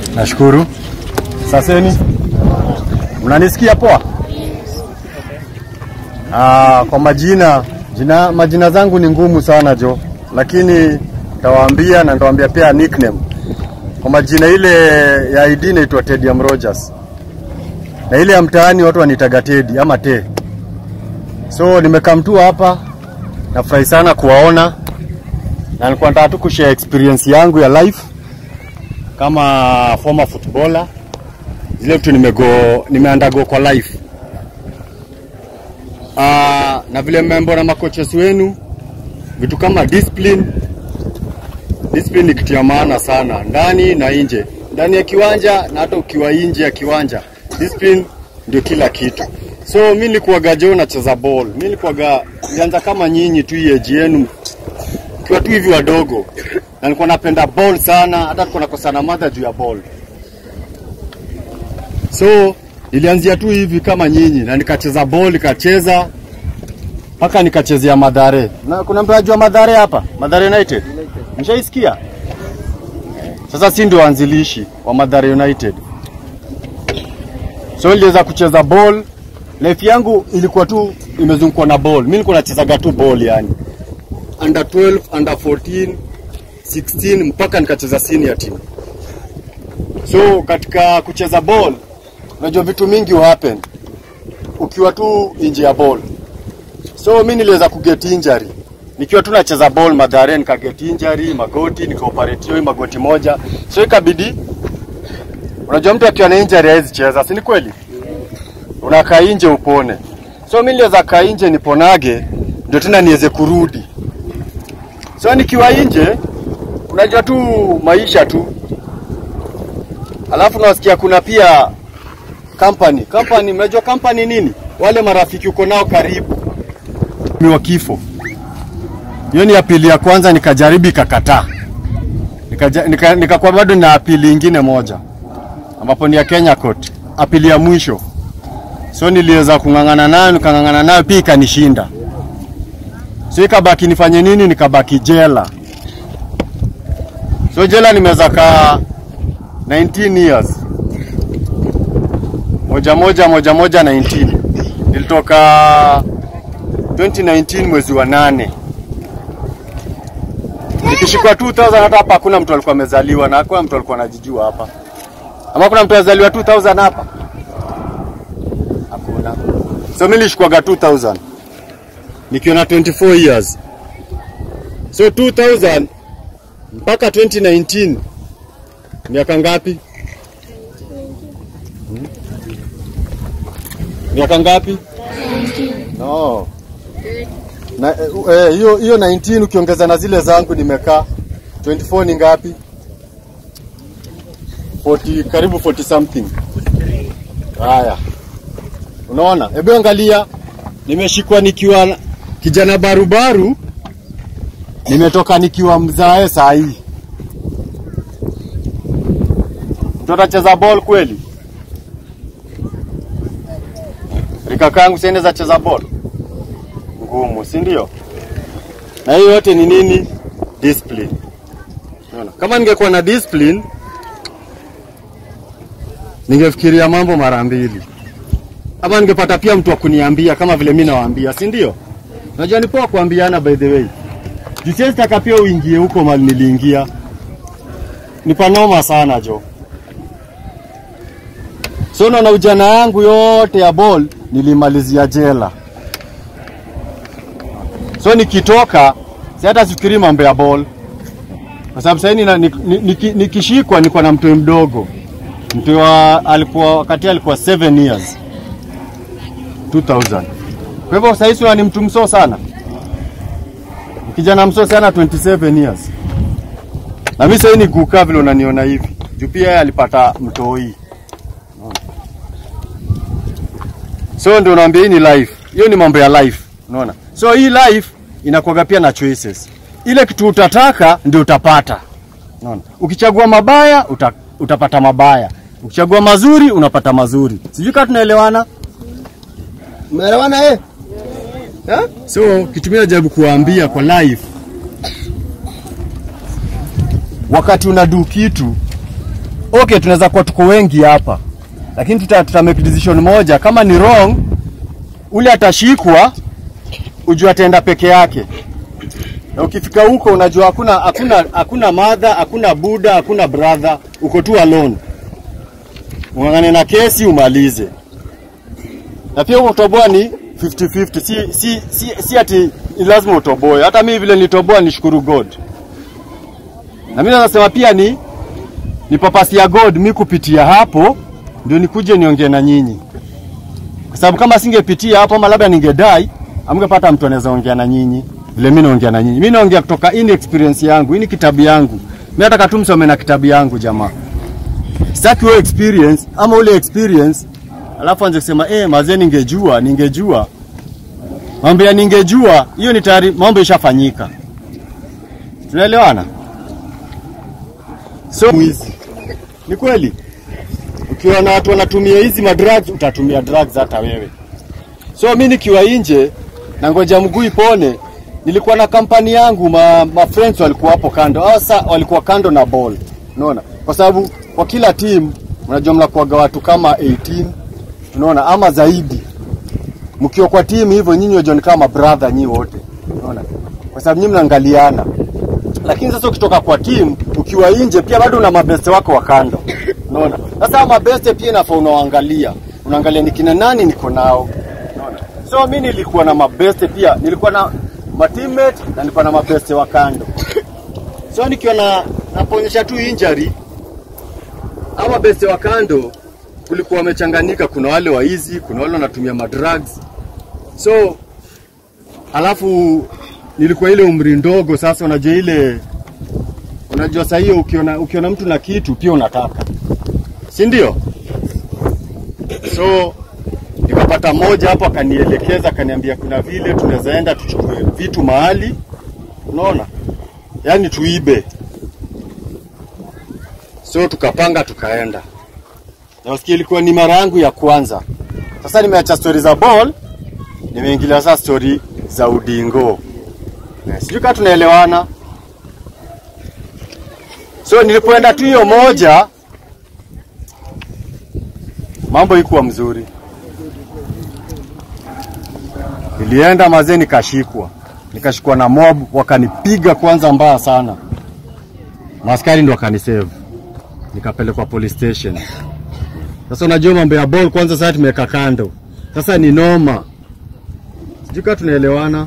Nashukuru. Saseni, mnanisikia poa? Ah, kwa majina jina, majina zangu ni ngumu sana jo, lakini tawaambia na nitawaambia pia nickname. Kwa majina ile ya ID naitwa Tedium Rogers, na ile ya mtaani watu wanitaga Tedi ama Te. So nimekamtua hapa, nafurahi sana kuwaona na nilikuwa nataka tu kushare experience yangu ya life kama former footballer, zile vitu nimego nimeandago kwa life Ah, na vile mmembo na makoches wenu, vitu kama discipline. Discipline ni kitu ya maana sana ndani na nje, ndani ya kiwanja na hata ukiwa nje ya kiwanja, discipline ndio kila kitu. So mi nilikuwaga jo nacheza ball, mi nilikuwaga nilianza kama nyinyi tu hii age yenu ukiwa tu hivi wadogo, na nilikuwa napenda ball sana, hata nilikuwa nakosana madha juu ya ball. So nilianzia tu hivi kama nyinyi, na nikacheza ball, nikacheza mpaka nikachezea Madhare. Na kuna mtu anajua Madhare hapa, Madhare United, mshaisikia? Sasa si ndio waanzilishi wa Madhare United. So niliweza kucheza ball, life yangu ilikuwa tu imezungukwa na ball. Mimi nilikuwa nachezaga tu ball yani under 12, under 14, 16 mpaka nikacheza senior team. So katika kucheza ball, unajua vitu mingi hu happen ukiwa tu nje ya ball. So mi niliweza kuget injury nikiwa tu nacheza ball Mathare, nikaget injury magoti, nikaoperate hiyo magoti moja, so ikabidi, unajua mtu akiwa na injury hawezi cheza, si ni kweli? Unakaa nje upone. So mi niliweza kaa nje niponage, ndio tena niweze kurudi. So nikiwa nje, unajua tu maisha tu, alafu nasikia kuna pia company company, mnajua company nini? Wale marafiki uko nao karibu ni wa kifo. Hiyo ni apili ya kwanza, nikajaribu ikakataa, nikaja- nika- nikakuwa bado na apili ingine moja ambapo ni ya Kenya Court, apili ya mwisho. So niliweza kung'ang'ana nayo, nikang'ang'ana nayo pia ikanishinda. So ikabaki nifanye nini? Nikabaki jela. So jela nimeweza kaa 19 years moja moja moja moja 19 nilitoka 2019 mwezi wa nane nikishikwa 2000 hata hapa hakuna mtu alikuwa amezaliwa na hakuna mtu alikuwa anajijua hapa ama kuna mtu azaliwa 2000 hapa hakuna so mimi nilishikwaga 2000 nikiwa na 24 years so 2000 mpaka 2019 miaka ngapi Hmm? miaka ngapi no na eh, eh, hiyo hiyo 19 ukiongeza na zile zangu nimekaa 24 ni ngapi 40 karibu 40 something haya unaona hebu angalia nimeshikwa nikiwa na- kijana barubaru nimetoka nikiwa mzae saa hii mtu atacheza ball kweli rika kangu siende za cheza ball ngumu si ndio na hiyo yote ni nini discipline Unaona? kama ningekuwa na discipline ningefikiria mambo mara mbili ama ningepata pia mtu wa kuniambia kama vile mi nawaambia si ndio najua ni poa kuambiana by the way jisiesitaka pia uingie huko mali niliingia ni panoma sana jo so naona ujana yangu yote ya ball nilimalizia jela so nikitoka si hata sifikiri mambo ya ball kwa sababu sahii nikishikwa niko na mtoi mdogo mtoi wa alikuwa wakati alikuwa 7 years 2000 kwa hivyo sahii siwa ni mtu msoo sana kijana msoo sana 27 years na mi sahii ni guka vile unaniona hivi juu pia yeye alipata mtoi so ndio naambia hii ni life hiyo ni mambo ya life unaona so hii life inakuwaga pia na choices ile kitu utataka ndio utapata unaona ukichagua mabaya uta, utapata mabaya ukichagua mazuri unapata mazuri sijui kama tunaelewana Umeelewana eh? Ha? so kitu mimi najaribu kuwaambia kwa life wakati unadu kitu okay, tunaweza kuwa tuko wengi hapa, lakini tuta, tuta make decision moja. Kama ni wrong, ule atashikwa, ujue ataenda peke yake, na ukifika huko unajua hakuna hakuna hakuna mother, hakuna buda, hakuna brother, uko tu alone, ung'ang'ane na kesi umalize. Na pia utoboa ni 50-50, si, si, si, si ati ni lazima utoboe. Hata mimi vile nitoboa nishukuru God, na mimi nasema pia ni ni papasi ya God mi kupitia hapo ndio nikuje niongee na nyinyi, kwa sababu kama singepitia hapo ama labda ningedai, amngepata mtu anaweza ongea na nyinyi vile mimi naongea na nyinyi. Mimi naongea kutoka in experience yangu, hii ni kitabu yangu. Mimi nataka tu msome na kitabu yangu jamaa. Sitaki wewe experience ama ule experience alafu anze kusema eh, mazee ningejua, ningejua. Mambo ya ningejua, hiyo ni tayari mambo ishafanyika. Tunaelewana? So mwizi. Ni kweli. Ukiona watu wanatumia hizi madrugs utatumia drugs hata wewe. So mimi nikiwa nje na ngoja mguu ipone, nilikuwa na kampani yangu, ma, ma friends walikuwa hapo kando. Hao sasa walikuwa kando na ball. Unaona? Kwa sababu kwa kila team unajua mnakuwaga watu kama 18 unaona ama zaidi. Mkiwa kwa team hivyo nyinyi wajua ni kama brother nyinyi wote. Unaona? Kwa sababu nyinyi mnaangaliana. Lakini sasa ukitoka kwa team ukiwa nje pia bado una mabeste wako wa kando. Unaona? Sasa hao mabeste pia inafaa unawaangalia. Unaangalia ni kina nani niko nao. Unaona? So mimi nilikuwa na mabeste pia, nilikuwa na ma teammate na nilikuwa na mabeste wa kando. So nikiwa na naponyesha tu injury ama mabeste wa kando kulikuwa wamechanganyika, kuna wale waizi, kuna wale wanatumia madrugs. So alafu nilikuwa ile umri ndogo, sasa unajua ile unajua saa hiyo ukiona, ukiona mtu na kitu pia unataka, si ndio? So nikapata mmoja hapo akanielekeza, akaniambia kuna vile tunaweza enda tuchukue vitu mahali, unaona, yaani tuibe. So tukapanga tukaenda, nasikia ilikuwa ni mara yangu ya kwanza. Sasa nimeacha stori za ball, nimeingilia sasa stori za udingo. Eh, Sijui kama tunaelewana. So nilipoenda tu hiyo moja, mambo ikuwa mzuri. Nilienda mazee, nikashikwa, nikashikwa na mob, wakanipiga kwanza mbaya sana. Maskari ndo wakanisave, nikapelekwa police station. Sasa unajua mambo ya ball, kwanza sasa tumeweka kando, sasa ni noma. Sijui kama tunaelewana.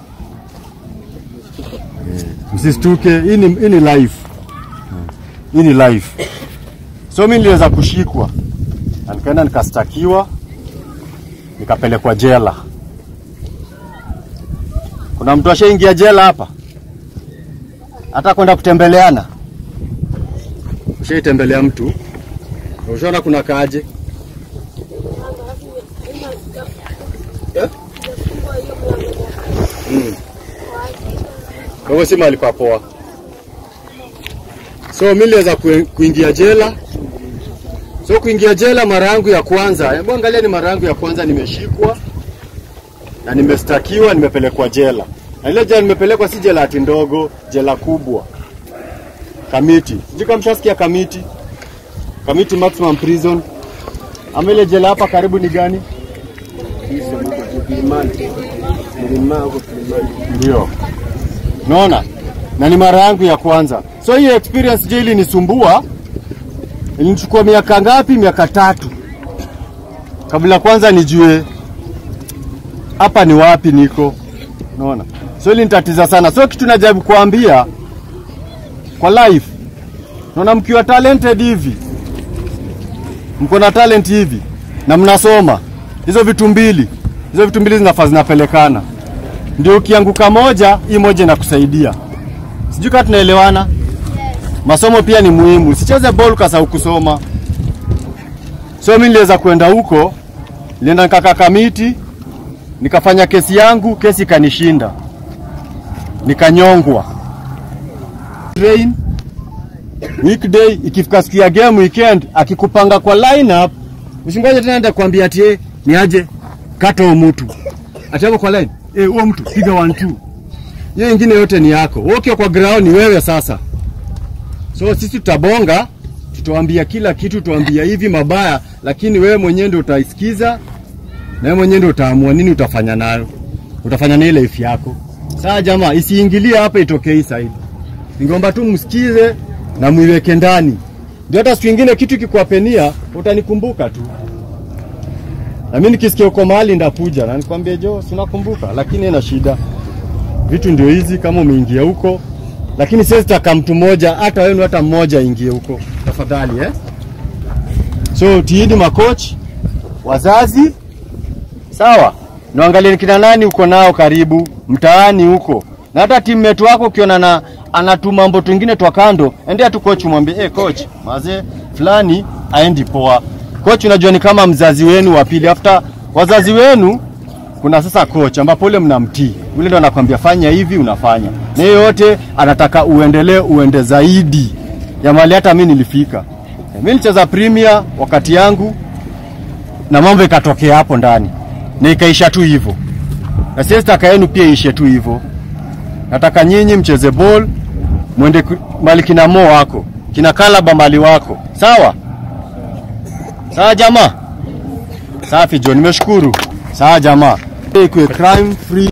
Msistuke, hii ni, hii ni life. Hii ni life. So mimi niliweza kushikwa na nikaenda nikastakiwa, nikapelekwa jela. Kuna mtu ashaingia jela hapa, hata kwenda kutembeleana? Ushaitembelea mtu? Ushaona kuna kaje? Eh? Mm. Kwa hivyo si mahali pa poa. So mimi niliweza kue- kuingia jela. So kuingia jela mara yangu ya kwanza, hebu angalia, ni mara yangu ya kwanza nimeshikwa na nimestakiwa, nimepelekwa jela. Na ile jela nimepelekwa si jela ati ndogo, jela kubwa. Kamiti. Sijui kama mshasikia Kamiti. Kamiti maximum prison. Ama ile jela hapa karibu ni gani? Ndio. Unaona? Na ni mara yangu ya kwanza. So hiyo experience je, ilinisumbua. Ilinichukua miaka ngapi? Miaka tatu. Kabla kwanza nijue hapa ni wapi niko. Unaona? So ilinitatiza sana. So kitu najaribu kuambia kwa life. Unaona mkiwa talented hivi. Mko na talent hivi na mnasoma. Hizo vitu mbili. Hizo vitu mbili zinafaa zinapelekana ndio ukianguka moja, hii moja inakusaidia. Sijui kama tunaelewana. Masomo pia ni muhimu, usicheze ball ukasahau kusoma. So mimi niliweza kwenda huko, nilienda nikakaa Kamiti, nikafanya kesi yangu, kesi ikanishinda, nikanyongwa. Train weekday, ikifika siku ya game weekend, akikupanga kwa lineup, usingoje tena nenda kuambia ati eh, ni aje kata huyo mtu ati hapo kwa line eh, huo mtu piga 1 2 hiyo ingine yote ni yako. Wewe ukiwa kwa ground ni wewe sasa. So sisi tutabonga, tuambia kila kitu, tuambia hivi mabaya, lakini wewe mwenyewe ndio utaisikiza na wewe mwenyewe ndio utaamua nini utafanya nayo, utafanya na ile life yako. Sawa jamaa, isiingilie hapa, itokee hii side. Ningeomba tu msikize na muiweke ndani, ndio hata siku ingine kitu kikuapenia utanikumbuka tu. Na mimi nikisikia uko mahali ndakuja na nikwambie Jo, sinakumbuka, lakini ina shida. Vitu ndio hizi, kama umeingia huko, lakini siwezi taka mtu mmoja, hata wenu hata mmoja aingie huko, tafadhali eh. So tiidi makochi, wazazi, sawa, niangalie ni kina nani uko nao karibu mtaani huko, na hata teammate wako ukiona na anatuma mambo twingine twa kando, endea tu coach, umwambie eh, coach maze fulani aendi poa. Coach unajua ni kama mzazi wenu wa pili, after wazazi wenu kuna sasa coach ambapo ule mnamtii, ule ndo anakwambia fanya hivi, unafanya na hiyo yote anataka uendelee, uende zaidi ya mali hata mimi nilifika. Mimi nilicheza Premier wakati yangu na mambo ikatokea hapo ndani na ikaisha tu hivyo, na sisi taka yenu pia ishe tu hivyo. Nataka nyinyi mcheze ball, mwende ku- mali kina Mo wako kina Kalaba mali wako, sawa sawa jamaa. Safi John, nimeshukuru. Sawa jamaa, ikuwe crime free